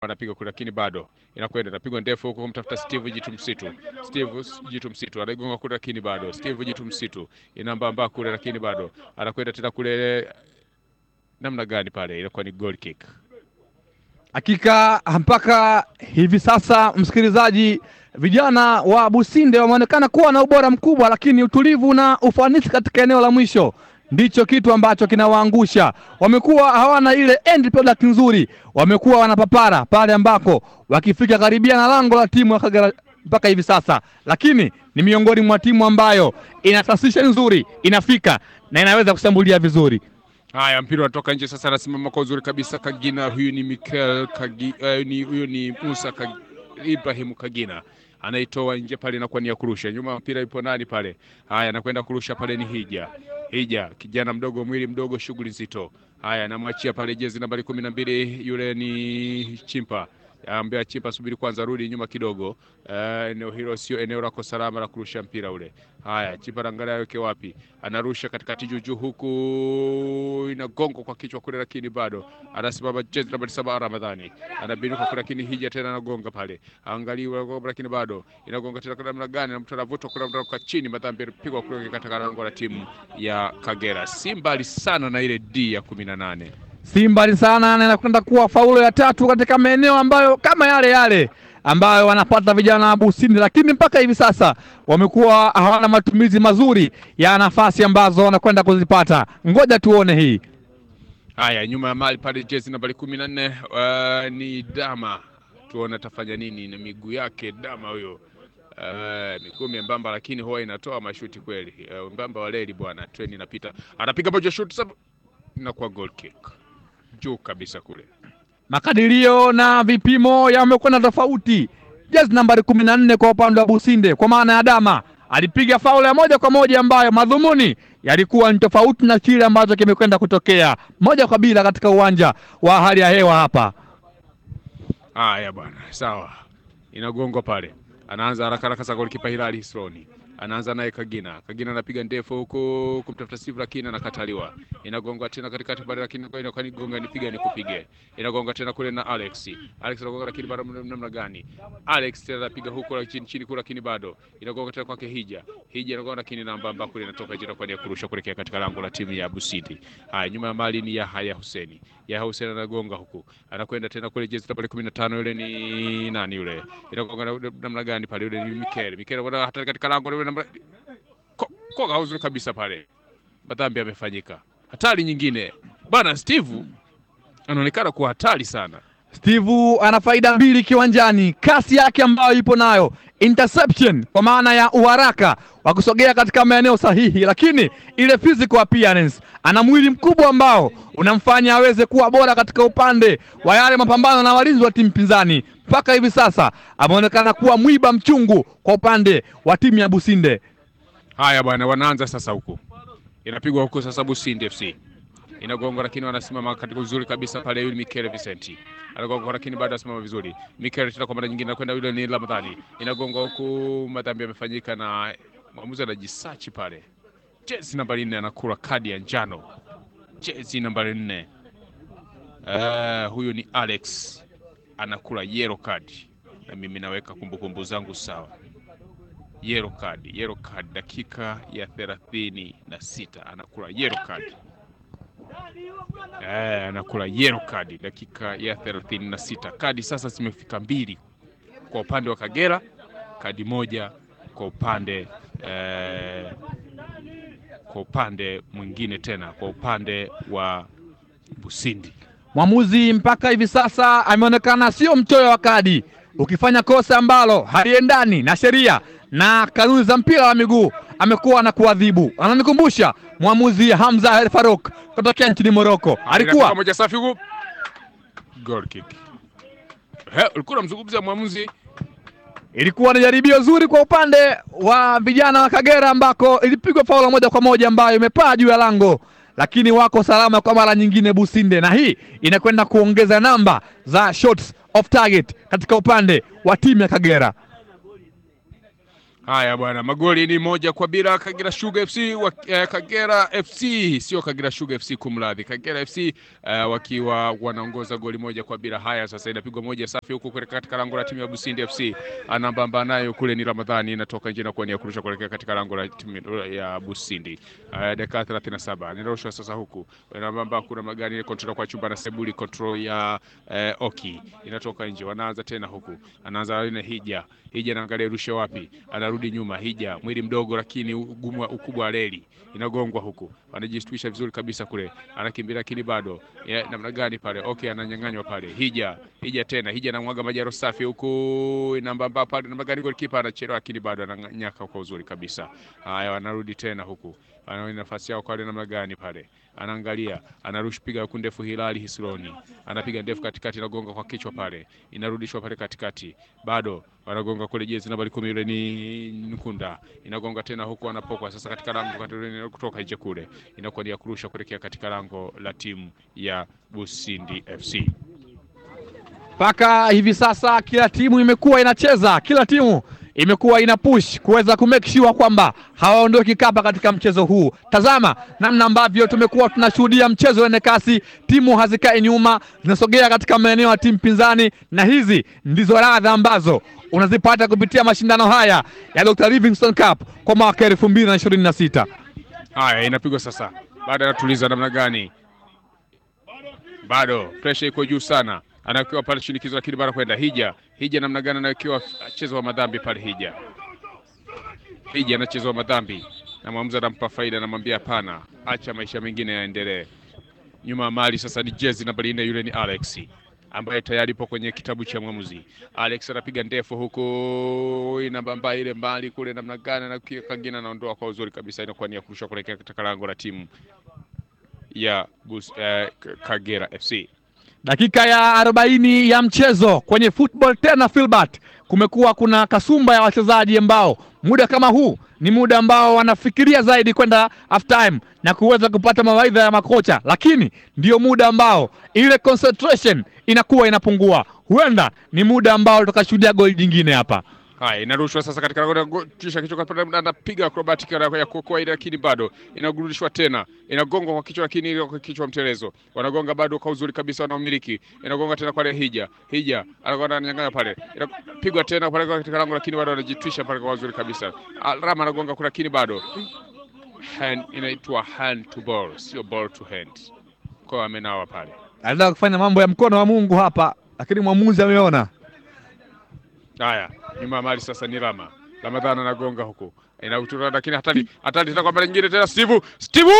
anapiga kule, lakini bado inakwenda, inapigwa ndefu huko kumtafuta Steve Jitu Msitu. Steve Jitu Msitu anaigonga kule, lakini bado Steve Jitu Msitu inambamba kule, lakini bado anakwenda tena kule. Namna gani pale, ilikuwa ni goal kick. Hakika mpaka hivi sasa, msikilizaji, vijana wa Businde wameonekana kuwa na ubora mkubwa, lakini utulivu na ufanisi katika eneo la mwisho ndicho kitu ambacho kinawaangusha. Wamekuwa hawana ile end product nzuri, wamekuwa wanapapara pale ambako wakifika karibia na lango la timu ya Kagera mpaka hivi sasa, lakini ni miongoni mwa timu ambayo ina transition nzuri, inafika na inaweza kushambulia vizuri. Haya, mpira unatoka nje sasa, anasimama kwa uzuri kabisa Kagina. Huyu ni Mikel Kagi, uh, ni huyu ni Musa Kag, Ibrahim Kagina anaitoa nje pale, inakuwa ni ya kurusha. Nyuma mpira ipo nani pale? Haya, anakwenda kurusha pale, ni Hija Hija, kijana mdogo, mwili mdogo, shughuli nzito. Haya, anamwachia pale jezi nambari kumi na mbili, yule ni Chimpa ambia Chimpa, subiri kwanza, rudi nyuma kidogo. Eneo uh, hilo sio eneo lako salama la kurusha mpira ule. Haya, Chimpa angalia aweke wapi, anarusha katikati juujuu, huku inagongo kwa kichwa kule, lakini bado anasimama jezi nambari saba Ramadhani anabinuka kule, lakini Hija tena anagonga pale, angalia, lakini bado inagonga tena. Kwa namna gani? Mtu anavutwa kule kwa chini, madhambi yapigwa kule katika lango la timu ya Kagera. Si mbali sana na ile D ya kumi na nane si mbali sana na inakwenda kuwa faulo ya tatu katika maeneo ambayo kama yale yale ambayo wanapata vijana wa Busindi, lakini mpaka hivi sasa wamekuwa hawana matumizi mazuri ya nafasi ambazo wanakwenda kuzipata. Ngoja tuone hii. Haya, nyuma ya mali pale, jezi nambari kumi na nne uh, ni Dama, tuone atafanya nini na miguu yake Dama huyo. Uh, miguu membamba, lakini huwa inatoa mashuti kweli. Uh, mbamba wa leli bwana, treni inapita, anapiga moja shuti sasa, inakuwa goal kick juu kabisa kule. Makadirio na vipimo yamekwenda tofauti. Jezi nambari kumi na nne kwa upande wa Businde, kwa maana ya Dama alipiga faulu ya moja kwa moja ambayo madhumuni yalikuwa ni tofauti na kile ambacho kimekwenda kutokea moja kwa bila katika uwanja wa hali ya hewa hapa. Haya bwana, sawa, inagongwa pale, anaanza haraka haraka sasa, golikipa Hilali Hisloni anaanza naye Kagina. Kagina anapiga ndefu huko kumtafuta Steve, lakini anakataliwa. Inagonga tena katikati pale, lakini inakuwa ni gonga, nipiga nikupige. Inagonga tena kule na Alex. Alex anagonga, lakini bado namna gani? Alex tena anapiga huko la chini chini kule, lakini bado inagonga tena kwake Hija. Hija inagonga, lakini namba ambapo kule inatoka jina kwa nia kurusha kuelekea katika lango la timu ya Busidi. Haya, nyuma ya mali ni Yahya Huseni. Yahya Huseni anagonga huku, anakwenda tena kule jezi nambari 15, yule ni nani yule? Inagonga namna gani pale? Yule ni Mikel. Mikel bwana, hata katika lango yule koga uzuri kabisa pale, madhambi yamefanyika. Hatari nyingine bwana, Steve anaonekana kuwa hatari sana. Steve ana faida mbili kiwanjani, kasi yake ambayo ipo nayo, interception kwa maana ya uharaka wa kusogea katika maeneo sahihi, lakini ile physical appearance, ana mwili mkubwa ambao unamfanya aweze kuwa bora katika upande wa yale mapambano na walinzi wa timu pinzani. Mpaka hivi sasa ameonekana kuwa mwiba mchungu kwa upande wa timu ya Businde. Haya bwana, wanaanza sasa, huku inapigwa huku sasa, Businde FC inagonga, lakini wanasimama katika uzuri kabisa pale. Yule Mikel Vicenti anagonga, lakini bado anasimama vizuri. Mikel tena kwa mara nyingine anakwenda, yule ni Ramadhani, inagonga huku, madhambi yamefanyika na mwamuzi anajisachi pale. Jezi nambari nne anakula kadi ya njano, jezi nambari nne. Uh, huyu ni Alex anakula yellow card, na mimi naweka kumbukumbu zangu sawa yellow card, yellow card dakika ya thelathini na sita anakula yellow card. Eh, anakula yellow card dakika ya thelathini na sita. Kadi sasa zimefika mbili kwa upande wa Kagera, kadi moja kwa upande eh, kwa upande mwingine tena kwa upande wa Busindi. Mwamuzi mpaka hivi sasa ameonekana sio mchoyo wa kadi. Ukifanya kosa ambalo haliendani na sheria na kanuni za mpira wa miguu amekuwa na kuadhibu. Ananikumbusha mwamuzi Hamza El Farouk kutokea nchini Morocco, alikuwa moja safi huko, goal kick. He, ulikuwa unamzungumzia mwamuzi. Ilikuwa ni jaribio zuri kwa upande wa vijana wa Kagera ambako ilipigwa faula moja kwa moja ambayo imepaa juu ya lango, lakini wako salama kwa mara nyingine Businde, na hii inakwenda kuongeza namba za shots off target katika upande wa timu ya Kagera. Haya bwana, magoli ni moja kwa bila Kagera Sugar FC wa, eh, Kagera FC sio Kagera Sugar FC kumradhi, Kagera FC eh, wakiwa wanaongoza goli moja kwa bila. Haya sasa, inapigwa moja safi huku kuelekea katika lango la timu ya Busindi FC, anambamba nayo kule ni Ramadhani, inatoka nje na kuania kurusha kuelekea katika lango la timu ya Busindi. Eh, dakika 37 ninarushwa sasa huku inambamba, kuna magari ile control kwa chumba na Sebuli control ya eh, Oki inatoka nje, wanaanza tena huku, anaanza ile Hija Hija anaangalia rushe wapi, anarudi nyuma. Hija mwili mdogo, lakini ugumu ukubwa wa reli inagongwa huku, anajistuisha vizuri kabisa kule, anakimbia lakini bado ya, namna gani pale? Okay, ananyang'anywa pale. Hija Hija tena Hija anamwaga majaro safi huku, inambamba pale, namna gani golikipa anachelewa, lakini bado ananyaka kwa uzuri kabisa. Haya, wanarudi tena huku, anaona nafasi yao kwa namna gani pale anaangalia anarusha piga huku ndefu. Hilali Hisloni anapiga ndefu katikati, inagonga kwa kichwa pale, inarudishwa pale katikati, bado wanagonga kule, jezi nambari kumi yule ni Nkunda, inagonga tena huku, anapokwa sasa katika lango kutoka nje kule, inakuwa ni ya kurusha kuelekea katika lango la timu ya Busindi FC. Mpaka hivi sasa kila timu imekuwa inacheza, kila timu imekuwa ina push kuweza ku make sure kwamba hawaondoki kapa katika mchezo huu. Tazama namna ambavyo tumekuwa tunashuhudia mchezo wenye kasi, timu hazikai nyuma, zinasogea katika maeneo ya timu pinzani, na hizi ndizo radha ambazo unazipata kupitia mashindano haya ya Dr. Livingstone Cup kwa mwaka elfu mbili na ishirini na sita. Haya, inapigwa sasa, baada ya tuliza namna gani, bado pressure iko juu sana anawekewa pale shinikizo, lakini bado kwenda Hija. Hija namna gani anawekewa chezo wa madhambi pale. Hija Hija anacheza wa madhambi na mwamuzi anampa faida, anamwambia hapana, acha maisha mengine yaendelee. Nyuma ya mali sasa ni jezi nambari nne, yule ni Alex ambaye tayari ipo kwenye kitabu cha mwamuzi. Alex anapiga ndefu huku inabamba ile mbali kule, namna gani na kingine anaondoa kwa uzuri kabisa, inakuwa ni ya kurusha kuelekea katika lango la timu ya Bus, eh, Kagera FC. Dakika ya arobaini ya mchezo kwenye football tena Filbert, kumekuwa kuna kasumba ya wachezaji ambao muda kama huu ni muda ambao wanafikiria zaidi kwenda half time na kuweza kupata mawaidha ya makocha, lakini ndio muda ambao ile concentration inakuwa inapungua. Huenda ni muda ambao tukashuhudia goli jingine hapa. Haya, inarushwa sasa katika lango kisha kichwa kwa anapiga acrobatic ya kuokoa ile, lakini bado inagurudishwa tena, inagongwa kwa kichwa, lakini ile kwa kichwa mtelezo, wanagonga bado kwa uzuri kabisa, wanaumiliki, inagonga tena pale Hija, Hija anagonga ananyang'anya pale, inapigwa tena pale katika lango, lakini bado anajitwisha pale kwa uzuri kabisa. Rama anagonga kule, lakini bado hand, inaitwa hand to ball, sio ball to hand, kwa amenawa pale, Anataka kufanya mambo ya mkono wa Mungu hapa, lakini mwamuzi ameona. Haya, nyuma ya mali sasa ni Rama. Ramadhan anagonga huku. Inautura lakini hatari hatari tena kwa mara nyingine tena Steve. Steve!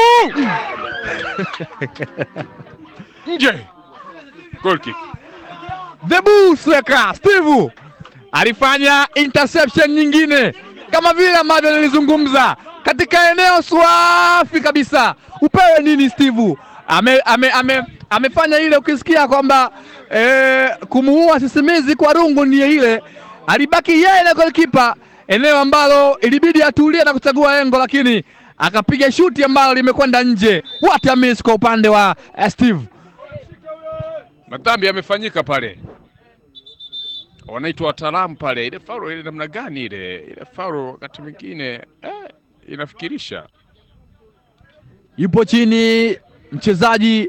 Nje. Goal kick. The Bullsweka Steve alifanya interception nyingine kama vile ambavyo nilizungumza katika eneo swafi kabisa. Upewe nini Steve? Ame, ame, ame, amefanya ile ukisikia kwamba e, kumuua sisimizi kwa rungu ndiye ile, alibaki yeye na goalkeeper, eneo ambalo ilibidi atulie na kuchagua engo, lakini akapiga shuti ambalo limekwenda nje. What a miss kwa upande wa uh, Steve. Madhambi yamefanyika pale, wanaitwa wataalamu pale. Ile faulu ile namna gani ile ile faulu wakati mwingine eh, inafikirisha. Yupo chini mchezaji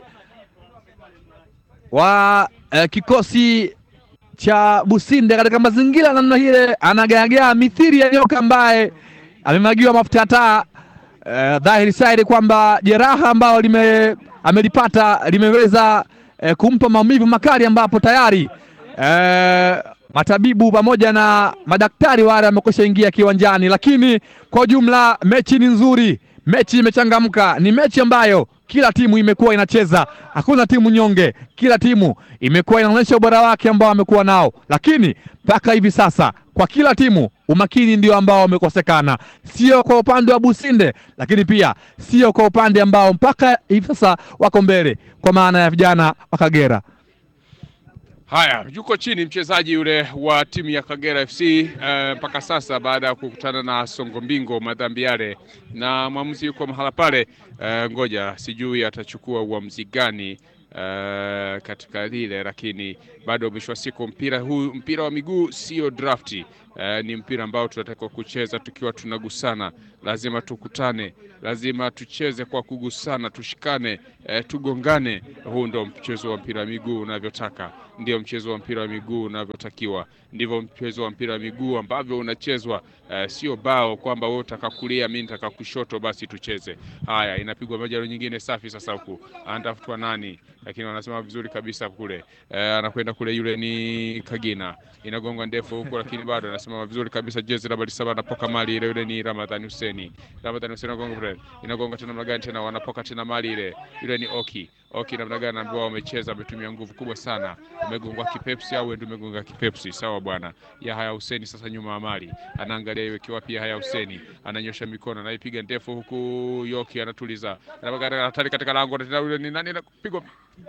wa eh, kikosi cha Businde katika mazingira namna ile, anagaagaa mithiri ya nyoka ambaye amemwagiwa mafuta ya taa. Eh, dhahiri saidi kwamba jeraha ambalo lime amelipata limeweza eh, kumpa maumivu makali, ambapo tayari eh, matabibu pamoja na madaktari wale wamekwisha ingia kiwanjani, lakini kwa ujumla mechi ni nzuri, mechi imechangamka, ni mechi ambayo kila timu imekuwa inacheza, hakuna timu nyonge. Kila timu imekuwa inaonyesha ubora wake ambao wamekuwa nao, lakini mpaka hivi sasa kwa kila timu umakini ndio ambao wamekosekana, sio kwa upande wa Businde, lakini pia sio kwa upande ambao mpaka hivi sasa wako mbele, kwa maana ya vijana wa Kagera. Haya, yuko chini mchezaji yule wa timu ya Kagera FC mpaka uh, sasa baada ya kukutana na Songo Mbingo madhambi yale, na mwamuzi yuko mahala pale uh, ngoja sijui atachukua uamuzi gani uh, katika lile, lakini bado mwisho wa siku mpira huu, mpira wa miguu sio drafti eh, ni mpira ambao tunatakiwa kucheza tukiwa tunagusana, lazima tukutane, lazima tucheze kwa kugusana, tushikane, eh, tugongane. Huu ndio mchezo wa mpira wa miguu unavyotaka, ndio mchezo wa mpira wa miguu unavyotakiwa, ndivyo mchezo wa mpira wa miguu ambavyo unachezwa. Eh, sio bao kwamba wewe utaka kulia, mimi nitaka kushoto, basi tucheze. Haya, inapigwa majalo nyingine safi. Sasa huku anatafutwa nani, lakini wanasema vizuri kabisa kule, eh, anakwenda kule, yule ni Kagina, inagonga ndefu huku, lakini bado anasema vizuri kabisa. Jezi nambari saba anapoka mali ile, yule ni Ramadhani Huseni. Ramadhani Huseni anagonga kule, inagonga tena namna gani tena, wanapoka tena mali ile, yule ni Oki Oki namna gani ambao wamecheza, wametumia nguvu kubwa sana, umegongwa kipepsi au ndio umegonga kipepsi? Sawa bwana. Yahaya Huseni sasa nyuma ya mali anaangalia iwekiwa pia. Yahaya Huseni ananyosha mikono, anaipiga ndefu huku, Yoki anatuliza, anapaka hatari katika lango, na tena yule ni nani anapigwa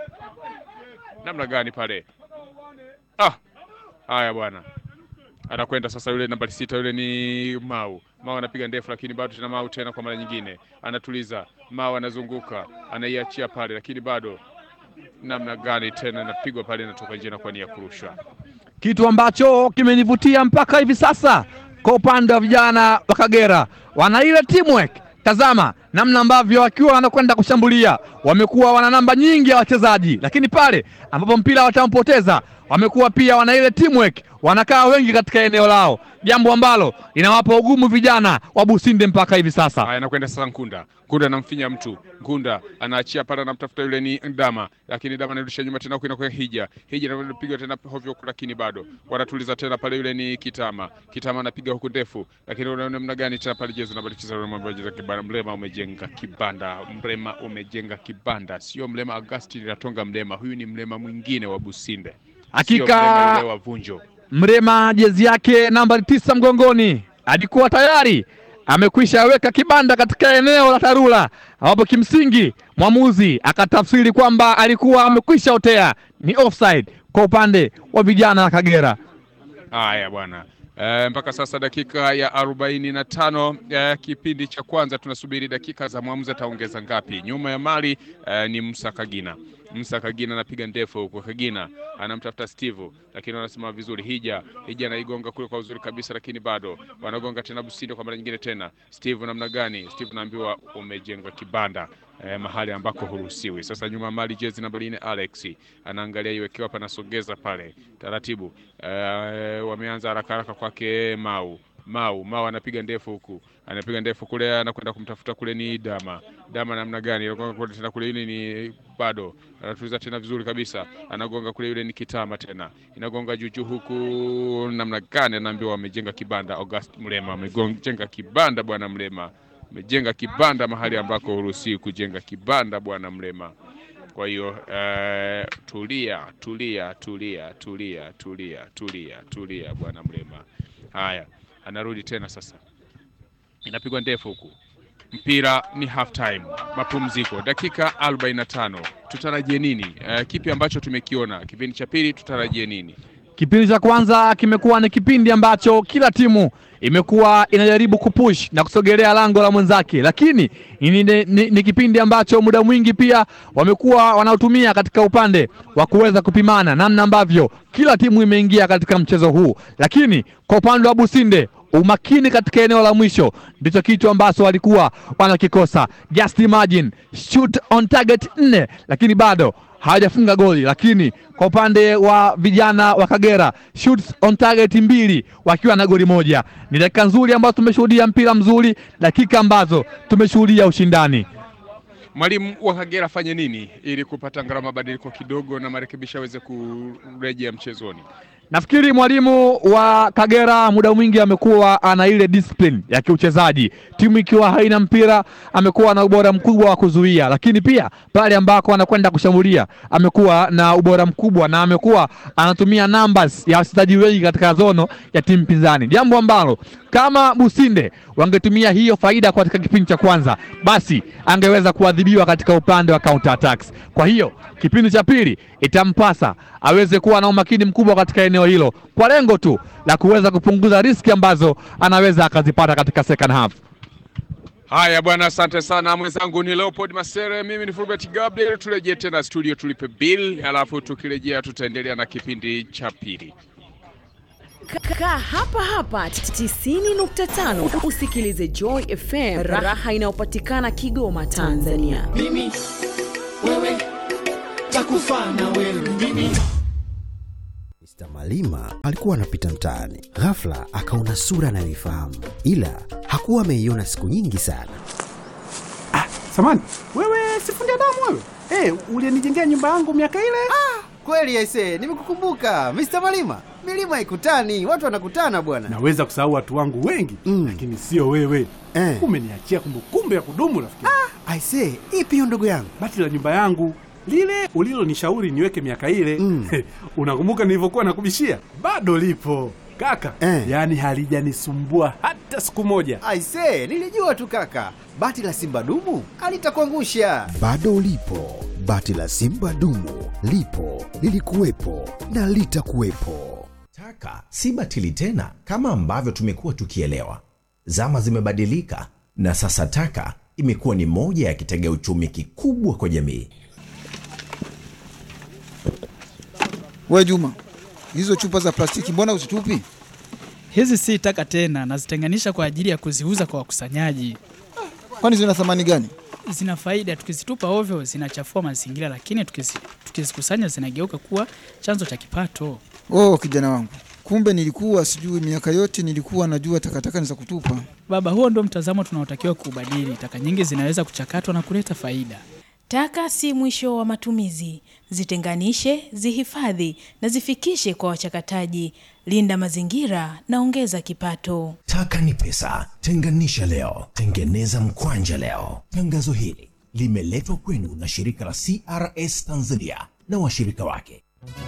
namna gani pale? Ah, haya bwana, anakwenda sasa, yule nambari sita, yule ni Mau. Mau anapiga ndefu, lakini bado tena Mau tena kwa mara nyingine anatuliza. Mau anazunguka, anaiachia pale, lakini bado namna gani tena inapigwa pale, inatoka nje na kwa nia kurushwa. kitu ambacho kimenivutia mpaka hivi sasa kwa upande wa vijana wa Kagera, wana ile teamwork. Tazama namna ambavyo wakiwa wanakwenda kushambulia, wamekuwa wana namba nyingi ya wachezaji, lakini pale ambapo mpira watampoteza, wamekuwa pia wana ile teamwork, wanakaa wengi katika eneo lao, jambo ambalo linawapa ugumu vijana wa Businde mpaka hivi sasa. Haya, anakwenda sasa Nkunda. Nkunda anamfinya mtu, Nkunda anaachia pale, anamtafuta yule ni Dama, lakini Dama anarudisha nyuma tena, huko kwa Hija. Hija anapiga tena hovyo, lakini bado wanatuliza tena pale, yule ni Kitama. Kitama anapiga huku ndefu, lakini unaona namna gani tena pale, jezo nambari tisa, yule mambo ya kibanda. Mlema umejenga kibanda, Mlema umejenga kibanda, sio Mlema Augustine Ratonga Mlema, huyu ni Mlema mwingine wa Businde, sio Hakika Mlema yule wa Vunjo. Mrema jezi yake nambari tisa mgongoni alikuwa tayari amekwisha weka kibanda katika eneo la Tarura, ambapo kimsingi mwamuzi akatafsiri kwamba alikuwa amekwisha otea ni offside kwa upande wa vijana wa Kagera. Haya bwana. E, mpaka sasa dakika ya arobaini na tano e, kipindi cha kwanza. Tunasubiri dakika za mwamuzi ataongeza ngapi. Nyuma ya mali e, ni Musa Kagina. Musa Kagina anapiga ndefu huko, Kagina anamtafuta Steve, lakini wanasema vizuri. Hija Hija anaigonga kule kwa uzuri kabisa, lakini bado wanagonga tena Businde kwa mara nyingine tena. Steve namna gani? Steve naambiwa umejenga kibanda eh, mahali ambako huruhusiwi. Sasa nyuma mali jezi namba nne Alex anaangalia iwekewa hapa, anasogeza pale taratibu. Eh, wameanza haraka haraka kwake Mau Mau Mau anapiga ndefu huku, anapiga ndefu kule, anakwenda kumtafuta kule, ni Dama Dama namna gani? Anagonga kule tena kule, yule ni bado anatuliza tena vizuri kabisa, anagonga kule, yule ni Kitama tena inagonga juju huku, namna gani? Anaambiwa wamejenga kibanda. August Mlema amejenga kibanda, bwana Mlema amejenga kibanda mahali ambako huruhusiwi kujenga kibanda, bwana Mlema. Kwa hiyo eh, tulia tulia tulia tulia tulia tulia tulia, bwana Mlema. Haya, anarudi tena sasa, inapigwa ndefu huku, mpira ni half time, mapumziko, dakika 45. Tutarajie nini? Eh, kipi ambacho tumekiona kipindi cha pili? Tutarajie nini? Kipindi cha kwanza kimekuwa ni kipindi ambacho kila timu imekuwa inajaribu kupush na kusogelea lango la mwenzake, lakini ni, ni, ni, ni kipindi ambacho muda mwingi pia wamekuwa wanaotumia katika upande wa kuweza kupimana namna ambavyo kila timu imeingia katika mchezo huu, lakini kwa upande wa Businde umakini katika eneo la mwisho ndicho kitu ambacho walikuwa wanakikosa. Just imagine shoot on target nne, lakini bado hawajafunga goli. Lakini kwa upande wa vijana wa Kagera shoots on target mbili wakiwa na goli moja. Ni dakika nzuri ambazo tumeshuhudia mpira mzuri, dakika ambazo tumeshuhudia ushindani. Mwalimu wa Kagera afanye nini ili kupata angalau mabadiliko kidogo na marekebisho aweze kurejea mchezoni? Nafikiri mwalimu wa Kagera muda mwingi amekuwa ana ile discipline ya kiuchezaji. Timu ikiwa haina mpira, amekuwa na ubora mkubwa wa kuzuia, lakini pia pale ambako anakwenda kushambulia amekuwa na ubora mkubwa na amekuwa anatumia numbers ya wachezaji wengi katika zono ya timu pinzani, jambo ambalo kama Businde wangetumia hiyo faida katika kipindi cha kwanza, basi angeweza kuadhibiwa katika upande wa counter attacks. Kwa hiyo kipindi cha pili itampasa aweze kuwa na umakini mkubwa katika eneo hilo kwa lengo tu la kuweza kupunguza riski ambazo anaweza akazipata katika second half. Haya bwana, asante sana mwenzangu. Ni Leopold Masere, mimi ni Fulbert Gabriel. Turejee tena studio tulipe bill, alafu tukirejea tutaendelea na kipindi cha pili. Kaa hapa hapa 90.5 usikilize Joy FM, raha inayopatikana Kigoma, Tanzania. mimi wewe takufa na wewe mimi Mr. Malima alikuwa anapita mtaani, ghafla akaona sura anayoifahamu, ila hakuwa ameiona siku nyingi sana. Samani, wewe sifundi damu wewe? Eh, ulinijengea nyumba yangu miaka ile? Kweli aise, nimekukumbuka Mr. Malima. Milima ikutani, watu wanakutana bwana. Naweza kusahau watu wangu wengi Mm. lakini sio wewe. Eh. Umeniachia kumbukumbu ya kudumu rafiki. Aise, ipi hiyo ndugu yangu? Bati la nyumba yangu lile ulilonishauri niweke miaka ile Mm. unakumbuka nilivyokuwa nakubishia? Bado lipo kaka, Eh. yaani halijanisumbua hata siku moja. Aise, nilijua tu kaka. Bati la Simba dumu alitakuangusha. Bado lipo bati la Simba dumu, lipo lilikuwepo na litakuwepo. Taka si batili tena kama ambavyo tumekuwa tukielewa. Zama zimebadilika na sasa taka imekuwa ni moja ya kitega uchumi kikubwa kwa jamii. We Juma, hizo chupa za plastiki mbona uzitupi? Hizi si taka tena, nazitenganisha kwa ajili ya kuziuza kwa wakusanyaji. Kwani zina thamani gani? Zina faida, tukizitupa ovyo zinachafua mazingira, lakini tukizi- tukizikusanya zinageuka kuwa chanzo cha kipato. Oh, kijana wangu, kumbe nilikuwa sijui. Miaka yote nilikuwa najua takataka ni za kutupa. Baba, huo ndio mtazamo tunaotakiwa kuubadili. Taka nyingi zinaweza kuchakatwa na kuleta faida. Taka si mwisho wa matumizi. Zitenganishe, zihifadhi na zifikishe kwa wachakataji. Linda mazingira na ongeza kipato. Taka ni pesa, tenganisha leo, tengeneza mkwanja leo. Tangazo hili limeletwa kwenu na shirika la CRS Tanzania na washirika wake.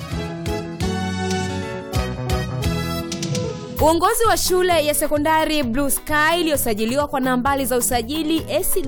Uongozi wa shule ya sekondari Blue Sky iliyosajiliwa kwa nambari za usajili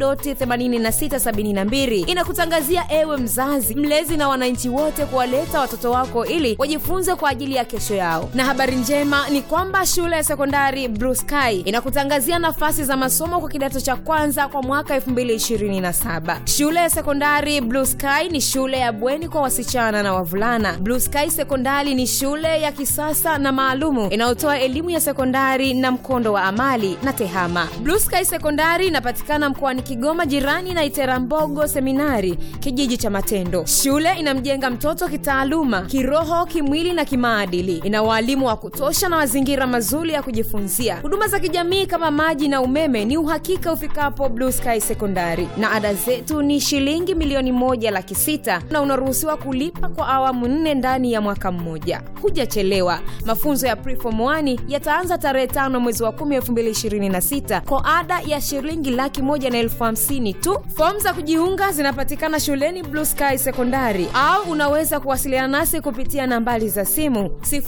AC.8672 inakutangazia ewe mzazi, mlezi na wananchi wote kuwaleta watoto wako ili wajifunze kwa ajili ya kesho yao. Na habari njema ni kwamba shule ya sekondari Blue Sky inakutangazia nafasi za masomo kwa kidato cha kwanza kwa mwaka 2027. Shule ya sekondari Blue Sky ni shule ya bweni kwa wasichana na wavulana. Blue Sky Sekondari ni shule ya kisasa na maalumu inayotoa elimu ya sekondari na mkondo wa amali na tehama. Blue Sky Sekondari inapatikana mkoani Kigoma, jirani na Iterambogo Seminari, kijiji cha Matendo. Shule inamjenga mtoto kitaaluma, kiroho, kimwili na kimaadili. Ina waalimu wa kutosha na mazingira mazuri ya kujifunzia. Huduma za kijamii kama maji na umeme ni uhakika ufikapo Blue Sky Sekondari, na ada zetu ni shilingi milioni moja laki sita na unaruhusiwa kulipa kwa awamu nne ndani ya mwaka mmoja. Hujachelewa. Mafunzo ya Preform 1 yataanza tarehe tano mwezi wa kumi elfu mbili ishirini na sita kwa ada ya shilingi laki moja na elfu hamsini tu. Fomu za kujiunga zinapatikana shuleni Blue Sky Sekondari, au unaweza kuwasiliana nasi kupitia nambari za simu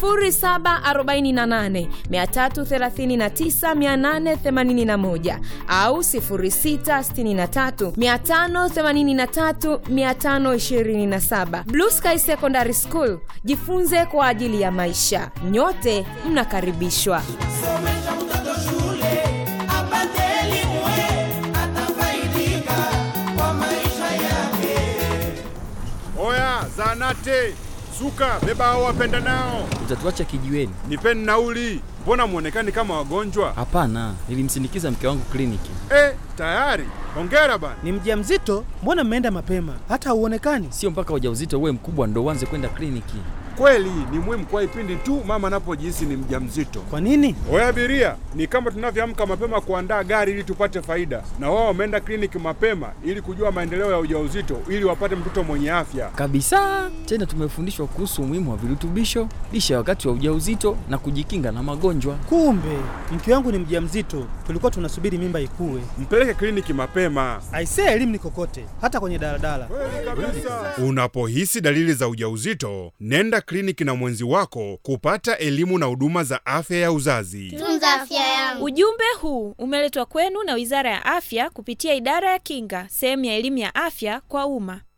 0748 339 881 au 0663 583 527. Blue Sky Secondary School, jifunze kwa ajili ya maisha. Nyote mnakaribishwa. somesha mtoto shule apate elimu atafaidika kwa maisha yake Oya, zanate suka, beba hao wapenda nao, Utatuacha kijiweni? nipeni nauli. Mbona mwonekani kama wagonjwa? Hapana, nilimsindikiza mke wangu kliniki. Eh, tayari. Hongera bana. Ni mjamzito? Mbona mmeenda mapema? Hata hauonekani. Sio mpaka ujauzito uwe mkubwa ndo uanze kwenda kliniki. Kweli ni muhimu kwa ipindi tu mama anapojihisi ni mjamzito. Kwa nini? Oya abiria, ni kama tunavyoamka mapema kuandaa gari ili tupate faida, na wao wameenda kliniki mapema ili kujua maendeleo ya ujauzito ili wapate mtoto mwenye afya. Kabisa. Tena tumefundishwa kuhusu umuhimu wa virutubisho, lishe ya wakati wa ujauzito na kujikinga na magonjwa. Kumbe mke wangu ni mjamzito, tulikuwa tunasubiri mimba ikue. Mpeleke kliniki mapema. Aisee, elimu ni kokote, hata kwenye daladala. Unapohisi dalili za ujauzito, nenda kliniki na mwenzi wako kupata elimu na huduma za afya ya uzazi. tunza afya yangu. Ujumbe huu umeletwa kwenu na Wizara ya Afya kupitia Idara ya Kinga, sehemu ya elimu ya afya kwa umma.